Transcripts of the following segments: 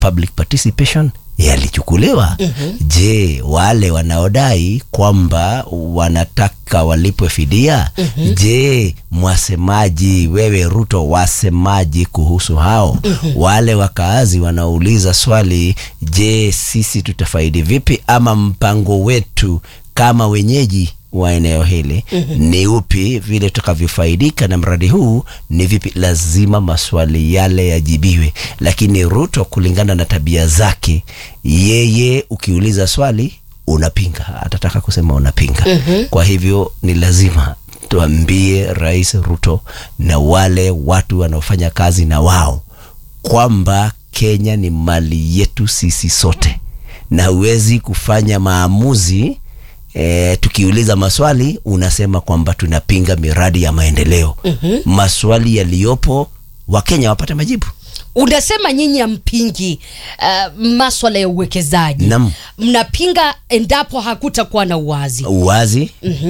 public participation yalichukuliwa. Mhm. Je, wale wanaodai kwamba wanataka walipwe fidia, je, mwasemaji wewe Ruto, wasemaji kuhusu hao? Wale wakaazi wanaouliza swali, je, sisi tutafaidi vipi, ama mpango wetu kama wenyeji wa eneo hili ni upi, vile tutakavyofaidika na mradi huu ni vipi? Lazima maswali yale yajibiwe. Lakini Ruto kulingana na tabia zake, yeye ukiuliza swali unapinga, atataka kusema unapinga. Kwa hivyo ni lazima tuambie Rais Ruto na wale watu wanaofanya kazi na wao kwamba Kenya ni mali yetu sisi sote, na huwezi kufanya maamuzi E, tukiuliza maswali unasema kwamba tunapinga miradi ya maendeleo. Maswali yaliyopo Wakenya wapate majibu. Unasema nyinyi hampingi uh, maswala ya uwekezaji, Naam. mnapinga endapo hakutakuwa na uwazi. Uwazi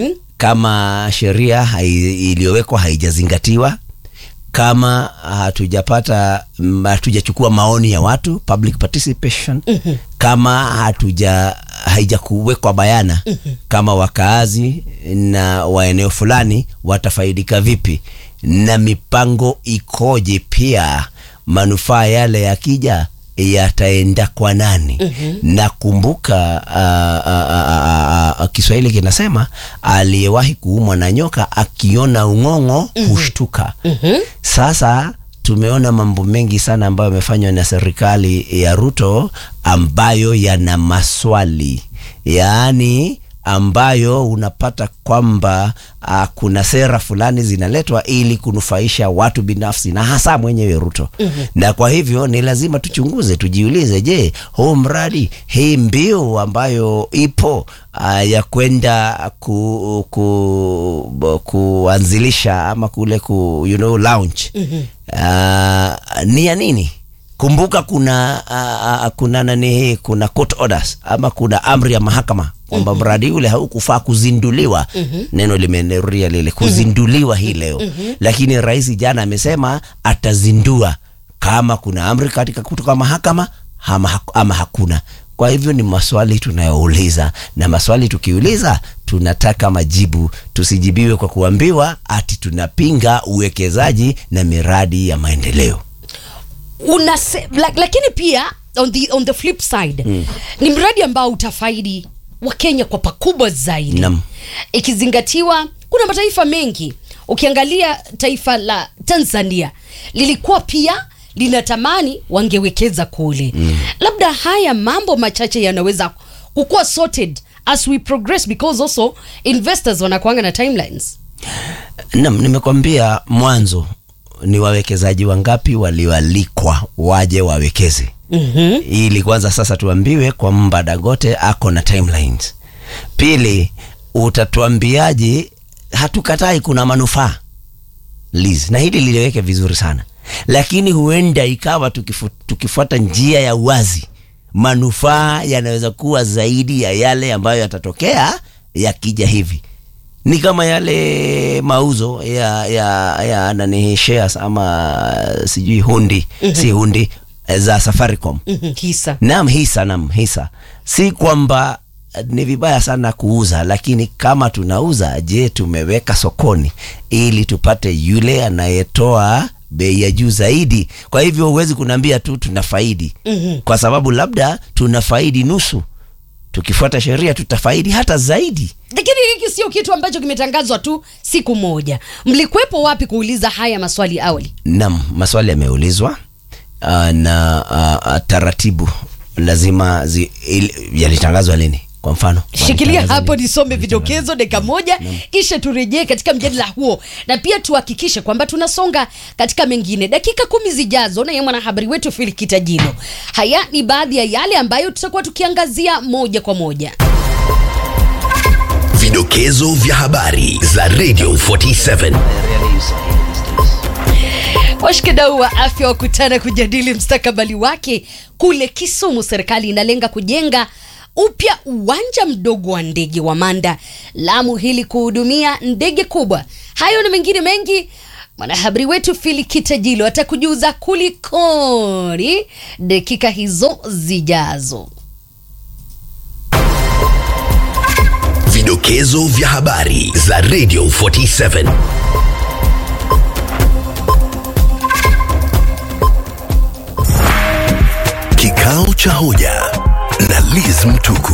kama sheria hai- iliyowekwa haijazingatiwa, kama hatujapata m- hatujachukua maoni ya watu public participation, kama hatuja haijakuwekwa bayana kama wakaazi na wa eneo fulani watafaidika vipi na mipango ikoje, pia manufaa yale yakija yataenda kwa nani? Na kumbuka ah, ah, ah, ah, Kiswahili kinasema aliyewahi kuumwa na nyoka akiona ung'ong'o hushtuka. Sasa tumeona mambo mengi sana ambayo yamefanywa na serikali ya Ruto ambayo yana maswali, yaani ambayo unapata kwamba uh, kuna sera fulani zinaletwa ili kunufaisha watu binafsi na hasa mwenyewe Ruto. Na kwa hivyo ni lazima tuchunguze, tujiulize, je, huu mradi hii mbiu ambayo ipo uh, ya kwenda ku, ku, bu- kuanzilisha ama kule ku, you know, launch uh, ni ya nini? Kumbuka kuna uh, uh, kuna nani hii, kuna court orders ama kuna amri ya mahakama kwamba mradi ule haukufaa kuzinduliwa. Neno limerudia lile kuzinduliwa hii leo, lakini rais jana amesema atazindua kama kuna amri katika kutoka mahakama ama, haku- ama hakuna. Kwa hivyo ni maswali tunayouliza, na maswali tukiuliza tunataka majibu, tusijibiwe kwa kuambiwa ati tunapinga uwekezaji na miradi ya maendeleo. Unase, la, lakini pia on the, on the flip side ni mradi ambao utafaidi Wakenya kwa pakubwa zaidi Naam. ikizingatiwa kuna mataifa mengi. Ukiangalia taifa la Tanzania lilikuwa pia linatamani wangewekeza kule. Labda haya mambo machache yanaweza kukuwa sorted as we progress because also investors wanakuanga na timelines. Naam, nimekwambia mwanzo ni wawekezaji wangapi walioalikwa waje wawekeze ili kwanza sasa tuambiwe kwamba Dangote ako na timelines. Pili, utatuambiaje? Hatukatai kuna manufaa Liz, na hili liliweke vizuri sana, lakini huenda ikawa tukifu, tukifuata njia ya uwazi, manufaa yanaweza kuwa zaidi ya yale ambayo yatatokea yakija hivi. Ni kama yale mauzo ya ya ya nani shares ama sijui hundi si hundi eh, za Safaricom. Mhm, Hisa. Naam, hisa, naam, hisa. Si kwamba eh, ni vibaya sana kuuza, lakini kama tunauza, je, tumeweka sokoni ili tupate yule anayetoa bei ya juu zaidi? Kwa hivyo huwezi kuniambia tu tunafaidi kwa sababu labda tunafaidi nusu, tukifuata sheria tutafaidi hata zaidi. Lakini hiki sio kitu ambacho kimetangazwa tu siku moja. Mlikuwepo wapi kuuliza haya maswali awali? Naam, maswali yameulizwa uh, na uh, uh, taratibu lazima zi, il, yalitangazwa lini? Kwa mfano Shikilia walitangaza hapo lini? nisome vidokezo dakika moja, kisha turejee katika mjadala huo, na pia tuhakikishe kwamba tunasonga katika mengine dakika kumi zijazo. Naye mwanahabari wetu Phil Kitajino. Haya ni baadhi ya yale ambayo tutakuwa tukiangazia moja kwa moja. Vidokezo vya habari za Radio 47. Washikadau wa afya wakutana kujadili mstakabali wake kule Kisumu. Serikali inalenga kujenga upya uwanja mdogo wa ndege wa Manda Lamu ili kuhudumia ndege kubwa. Hayo na mengine mengi mwanahabari wetu Fili Kitajilo atakujuza kulikoni dakika hizo zijazo. Vidokezo vya habari za Radio 47. Kikao cha hoja na Liz Mtuku.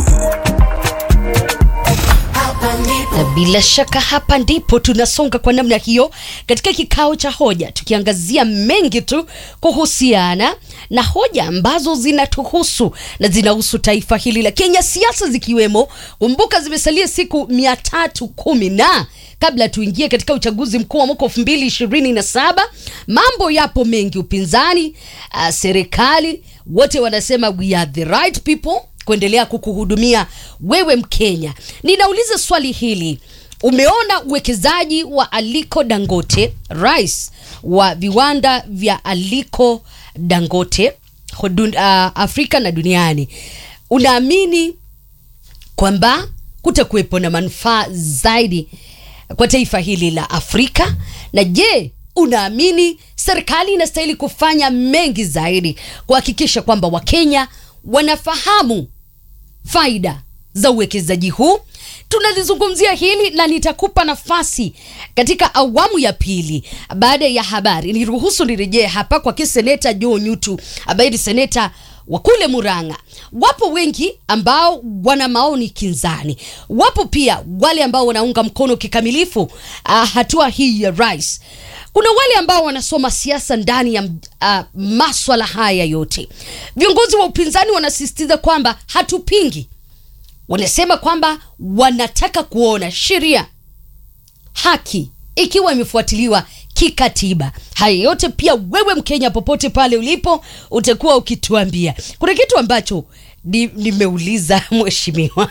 Na bila shaka hapa ndipo tunasonga kwa namna hiyo katika kikao cha hoja, tukiangazia mengi tu kuhusiana na hoja ambazo zinatuhusu na zinahusu taifa hili la Kenya, siasa zikiwemo. Kumbuka zimesalia siku mia tatu kumi na kabla tuingie katika uchaguzi mkuu wa mwaka elfu mbili ishirini na saba. Mambo yapo mengi, upinzani, uh, serikali, wote wanasema we are the right people kuendelea kukuhudumia wewe Mkenya. Ninauliza swali hili, umeona uwekezaji wa Aliko Dangote, rais wa viwanda vya Aliko Dangote hudun, uh, Afrika na duniani, unaamini kwamba kutakuwepo na manufaa zaidi kwa taifa hili la Afrika? Na je, unaamini serikali inastahili kufanya mengi zaidi kuhakikisha kwamba Wakenya wanafahamu faida za uwekezaji huu? Tunalizungumzia hili na nitakupa nafasi katika awamu ya pili baada ya habari. Niruhusu nirejee hapa kwa kiseneta Joe Nyutu ambaye ni seneta wa kule Murang'a. Wapo wengi ambao wana maoni kinzani, wapo pia wale ambao wanaunga mkono kikamilifu uh, hatua hii ya rais. Kuna wale ambao wanasoma siasa ndani ya uh, maswala haya yote. Viongozi wa upinzani wanasisitiza kwamba hatupingi, wanasema kwamba wanataka kuona sheria haki ikiwa imefuatiliwa kikatiba. Haya yote pia wewe Mkenya popote pale ulipo utakuwa ukituambia. Kuna kitu ambacho ni- nimeuliza mheshimiwa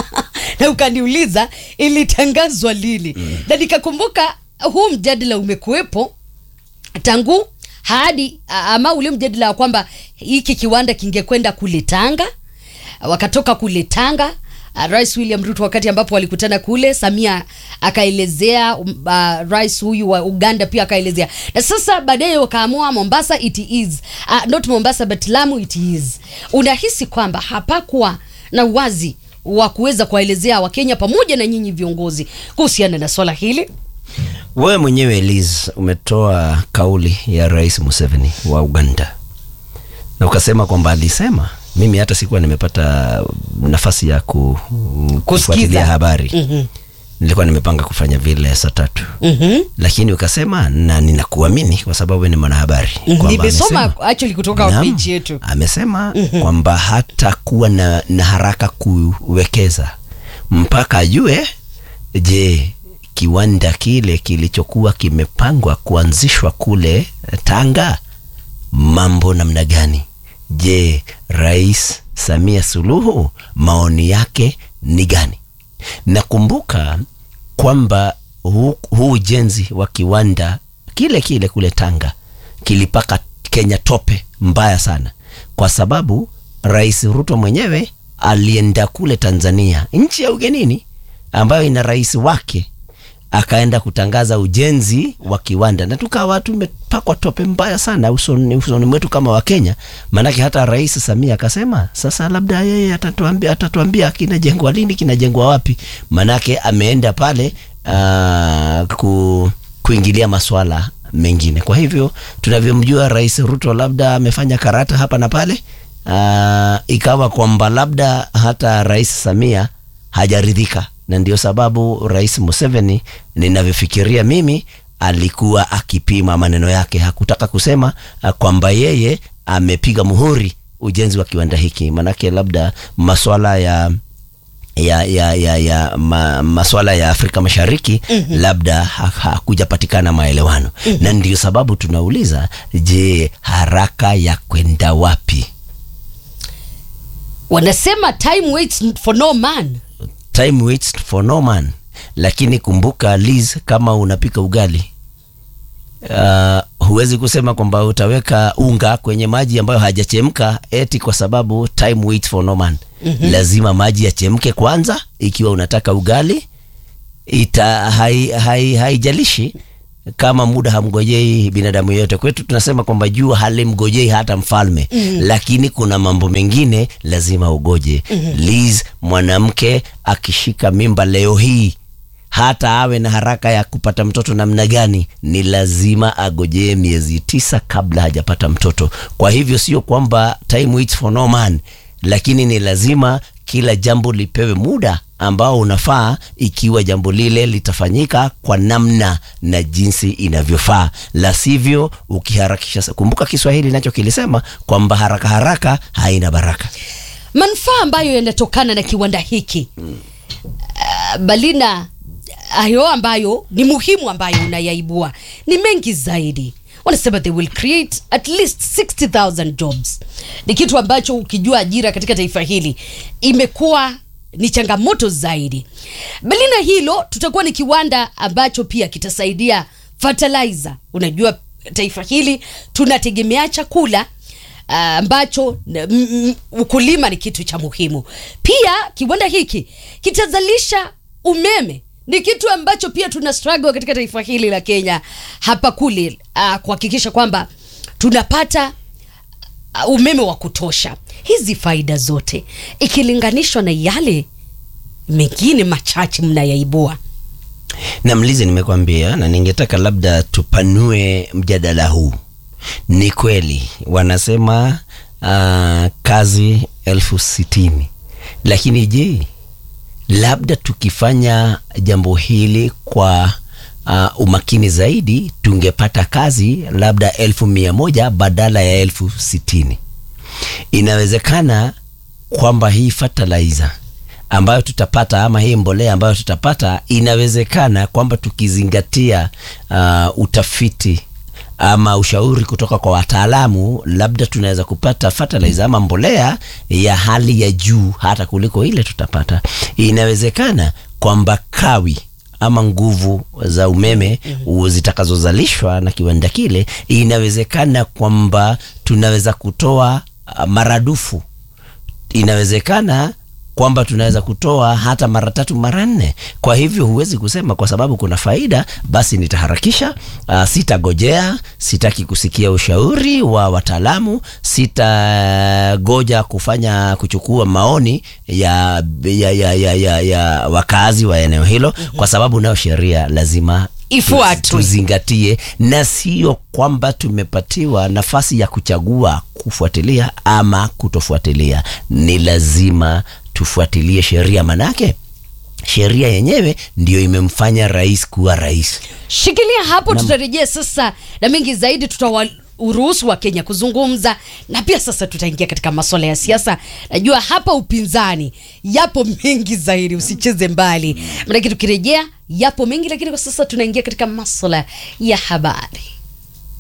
na ukaniuliza ilitangazwa lini, na nikakumbuka huu mjadala umekuwepo tangu hadi ama ule mjadala wa kwamba hiki kiwanda kingekwenda kule Tanga, wakatoka kule Tanga. Uh, Rais William Ruto wakati ambapo walikutana kule, Samia akaelezea, um, uh, rais huyu wa Uganda pia akaelezea, na sasa baadaye wakaamua Mombasa it is uh, not Mombasa but Lamu it is. Unahisi kwamba hapakuwa na uwazi wa kuweza kuwaelezea Wakenya pamoja na nyinyi viongozi kuhusiana na swala hili? Wewe mwenyewe Liz umetoa kauli ya Rais Museveni wa Uganda na ukasema kwamba alisema, mimi hata sikuwa nimepata nafasi ya ku, kufuatilia habari Mhm. nilikuwa nimepanga kufanya vile saa tatu Mhm. lakini ukasema na ninakuamini kwa sababu ni mwanahabari kwamba Nimesoma amesema- actually kutoka Naam, page yetu. amesema kwamba hatakuwa na, na haraka kuwekeza mpaka ajue, je, kiwanda kile kilichokuwa kimepangwa kuanzishwa kule Tanga mambo namna gani? Je, Rais Samia Suluhu maoni yake ni gani? Nakumbuka kwamba huu huu ujenzi wa kiwanda kile kile kule Tanga kilipaka Kenya tope mbaya sana, kwa sababu Rais Ruto mwenyewe alienda kule Tanzania, nchi ya ugenini ambayo ina rais wake, akaenda kutangaza ujenzi wa kiwanda, na tukawa tumepakwa tope mbaya sana usoni, usoni mwetu kama Wakenya. Maanake hata Rais Samia akasema sasa labda yeye atatuambia, atatuambia kinajengwa lini, kinajengwa wapi. Maanake ameenda pale uh, ku, kuingilia maswala mengine. Kwa hivyo tunavyomjua Rais Ruto, labda amefanya karata hapa na pale, uh, ikawa kwamba labda hata Rais Samia hajaridhika, na ndio sababu Rais Museveni, ninavyofikiria mimi, alikuwa akipima maneno yake, hakutaka kusema uh, kwamba yeye amepiga muhuri ujenzi wa kiwanda hiki, manake labda maswala ya ya ya ya, ya ma, maswala ya Afrika Mashariki labda ha- hakujapatikana maelewano na ndio sababu tunauliza, je, haraka ya kwenda wapi? Wanasema time waits for no man. Time waits for no man. Lakini kumbuka Liz, kama unapika ugali uh, huwezi kusema kwamba utaweka unga kwenye maji ambayo hajachemka eti kwa sababu time waits for no man. Lazima maji yachemke kwanza, ikiwa unataka ugali ita hai, hai, haijalishi kama muda hamgojei binadamu yote. Kwetu tunasema kwamba jua halimgojei hata mfalme mm. Lakini kuna mambo mengine lazima ugoje mm. Liz, mwanamke akishika mimba leo hii hata awe na haraka ya kupata mtoto namna gani, ni lazima agojee miezi tisa kabla hajapata mtoto. Kwa hivyo sio kwamba time waits for no man, lakini ni lazima kila jambo lipewe muda ambao unafaa, ikiwa jambo lile litafanyika kwa namna na jinsi inavyofaa, la sivyo ukiharakisha. Kumbuka Kiswahili nacho kilisema kwamba haraka haraka haina baraka. manufaa ambayo yanatokana na kiwanda hiki uh, Balina, hayo ambayo ni muhimu ambayo unayaibua ni mengi zaidi. Wanasema they will create at least 60,000 jobs. Ni kitu ambacho ukijua ajira katika taifa hili imekuwa ni changamoto zaidi. Balina, hilo tutakuwa ni kiwanda ambacho pia kitasaidia fertilizer. Unajua taifa hili tunategemea chakula ah, ambacho n- m- m- ukulima ni kitu cha muhimu. Pia kiwanda hiki kitazalisha umeme, ni kitu ambacho pia tuna struggle katika taifa hili la Kenya hapa kule, ah, kuhakikisha kwamba tunapata uh, umeme wa kutosha. Hizi faida zote ikilinganishwa na yale mengine machache mnayaibua. na mlizi nimekwambia, na ningetaka labda tupanue mjadala huu. Ni kweli wanasema uh, kazi elfu sitini, lakini je, labda tukifanya jambo hili kwa uh, umakini zaidi tungepata kazi labda elfu mia moja badala ya elfu sitini. Inawezekana kwamba hii fertilizer ambayo tutapata ama hii mbolea ambayo tutapata, inawezekana kwamba tukizingatia uh, utafiti ama ushauri kutoka kwa wataalamu, labda tunaweza kupata fertilizer ama mbolea ya hali ya juu hata kuliko ile tutapata. Inawezekana kwamba kawi ama nguvu za umeme u- zitakazozalishwa na kiwanda kile, inawezekana kwamba tunaweza kutoa uh, maradufu inawezekana kwamba tunaweza kutoa hata mara tatu mara nne. Kwa hivyo huwezi kusema kwa sababu kuna faida basi nitaharakisha. Uh, sitagojea, sitaki kusikia ushauri wa wataalamu, sitagoja kufanya kuchukua maoni ya, ya, ya, ya, ya, ya wakazi wa eneo hilo, kwa sababu nayo sheria lazima Ifuatwe. tuzingatie, na sio kwamba tumepatiwa nafasi ya kuchagua kufuatilia ama kutofuatilia. Ni lazima tufuatilie sheria, manake sheria yenyewe ndiyo imemfanya rais kuwa rais. Shikilia hapo, tutarejea sasa na mengi zaidi, tutawaruhusu wa Kenya kuzungumza na pia sasa tutaingia katika masuala ya siasa. Najua hapa upinzani yapo mengi zaidi, usicheze mbali, maanake tukirejea yapo mengi, lakini kwa sasa tunaingia katika masuala ya habari.